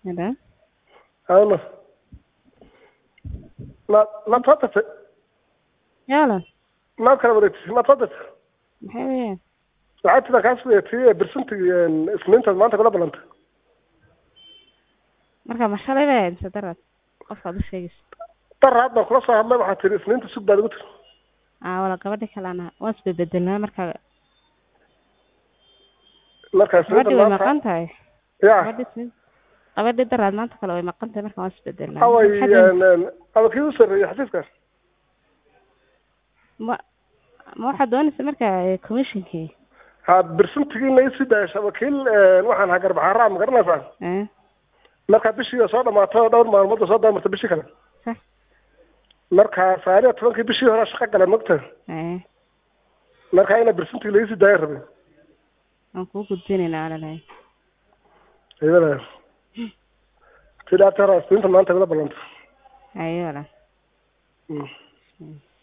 Hello? Ayno. Ma ma soo tagtay Yaala, ma kala wareegtay ma soo tagtay maxay weeyaan? lacagtada kaa sugaytay bersentig isniintaad maanta kula ballantay Marka ma shalay bay ahayd mise darad? Qofkaad u sheegaysa. daraad baan kula soo hadlay waxaad tiri isniinta sug baad igu tiri Aa, wala gabadhi kalena waan isbebedelnaa marka marka isniinta gabadhi way maanta maqan tahay. ya Gabadhi isniin gabadhi daraad maanta kale way maqan tahay marka waan isbedelnaa. away Maxaad- ama kii u sarreeyay xafiiskaas ma ma waxaad doonaysa marka eh, commissionkii? ha bersentigiina isii daayasha wakiil waxaan ahaa garbaxaaraa ma garanaysaa Eh, marka bishii soo dhamaato dhowr maalmood soo daamarta bishii kale sax. marka sagaal iyo tobankii bishii hore shaqo gala mogta Eh, marka ina bersentigi laisii daaya rabay waan kuu gudbinaynaa walaalahay. iyada tidhaata hore isniinta maanta kula ballanta Ayo walaal. Mm. Mm.